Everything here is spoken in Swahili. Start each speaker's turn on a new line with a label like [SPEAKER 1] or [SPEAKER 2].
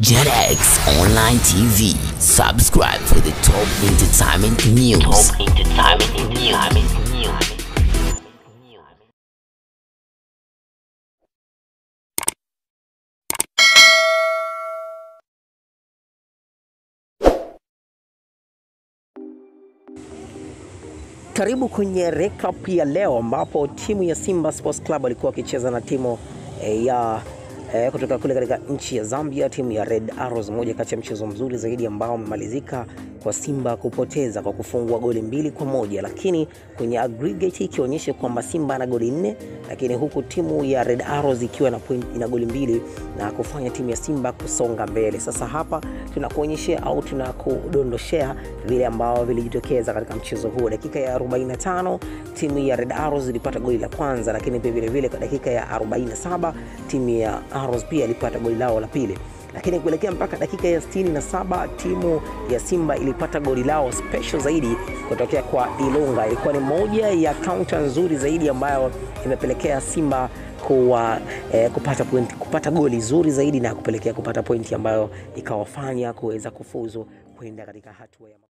[SPEAKER 1] JetX Online TV. Subscribe for the top entertainment news. Top entertainment news.
[SPEAKER 2] Karibu kwenye recap ya leo ambapo timu ya Simba Sports Club walikuwa wakicheza na timu eh, ya eh, kutoka kule katika nchi ya Zambia, timu ya Red Arrows, moja kati ya mchezo mzuri zaidi ambao umemalizika kwa Simba kupoteza kwa kufungwa goli mbili kwa moja, lakini kwenye aggregate ikionyesha kwamba Simba ana goli nne, lakini huku timu ya Red Arrows ikiwa na point, ina goli mbili na kufanya timu ya Simba kusonga mbele. Sasa hapa tunakuonyeshea au tunakudondoshea vile ambao vilijitokeza katika mchezo huo. Dakika ya 45 timu ya Red Arrows ilipata goli la kwanza, lakini pia vile vile kwa dakika ya 47 timu ya Arrows pia ilipata goli lao la pili lakini kuelekea mpaka dakika ya 67 timu ya Simba ilipata goli lao special zaidi kutokea kwa Ilunga. Ilikuwa ni moja ya kaunta nzuri zaidi ambayo imepelekea Simba kuwa, eh, kupata, point, kupata goli zuri zaidi na kupelekea kupata pointi ambayo ikawafanya kuweza kufuzu kwenda katika hatua ya